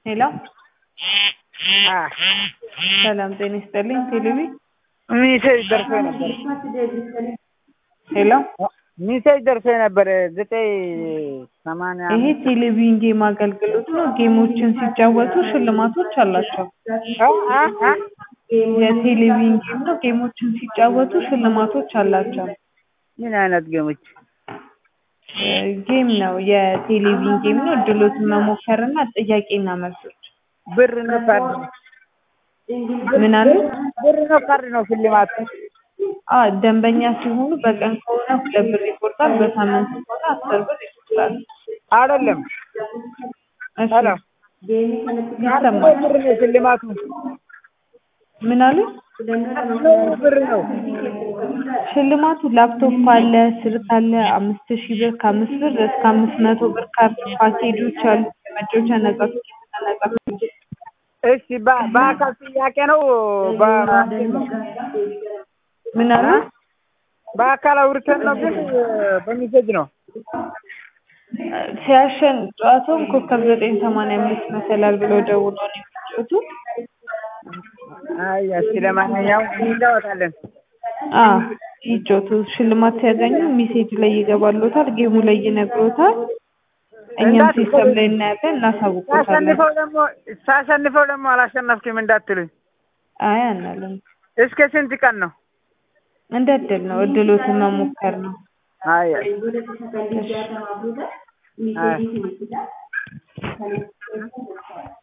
ሄሎ ሰላም ጤና ይስጥልኝ ቴሌቪ ሚሴጅ ደርሶ ነበር። ሄሎ ሚሴጅ ደርሶ ነበር ዘጠኝ ሰማንያ ይሄ ቴሌቪዥን ጌም አገልግሎት ነው። ጌሞችን ሲጫወቱ ሽልማቶች አላቸው። አ አ አ የቴሌቪዥን ጌም ነው። ጌሞችን ሲጫወቱ ሽልማቶች አላቸው። ምን አይነት ገሞች? እ ጌም ነው። የቴሌቪዥን ጌም ነው። እድሎትን መሞከርና ጥያቄና መልሶች። ብር ነው ካርድ ነው? ምን አለ? ብር ነው ካርድ ነው ሽልማቱ? አ ደንበኛ ሲሆኑ በቀን ከሆነ ሁለት ብር ይቆርጣል። በሳምንት ከሆነ አስር ብር ይቆርጣል። አይደለም። እሺ ሄሎ ይሰማል። ብር ነው ሽልማቱ? ምን አለ? ብር ነው። ሽልማቱ ላፕቶፕ አለ፣ ስልክ አለ፣ አምስት ሺህ ብር ከአምስት ብር እስከ አምስት መቶ ብር ካርድ ፓኬጆች አሉ። የመጫወቻ ነጻ ትኬትና ነጻ ፓኬጅ እሺ በ- በአካል ጥያቄ ነው በ- ምን አለ? በአካል አውርተን ነው ግን በሚሴጅ ነው? ሲያሸን ጨዋታውን ኮከብ ዘጠኝ ሰማንያ አምስት መሰላል ብለው ደውለው ነው የሚጫወቱ። አይ እስኪ ለማንኛውም እንጫወታለን። አ ይጫወቱ። ሽልማት ሲያገኙ ሜሴጅ ላይ ይገባሎታል፣ ጌሙ ላይ ይነግሮታል። እኛም ሲስተም ላይ እናያለን፣ እናሳውቆታለን። ሳሸንፈው ደግሞ ሳሸንፈው ደግሞ አላሸነፍክም እንዳትሉኝ። አይ አናለም። እስከ ስንት ቀን ነው? እንደ እድል ነው፣ እድሎትን መሞከር ነው። አይ አይ አይ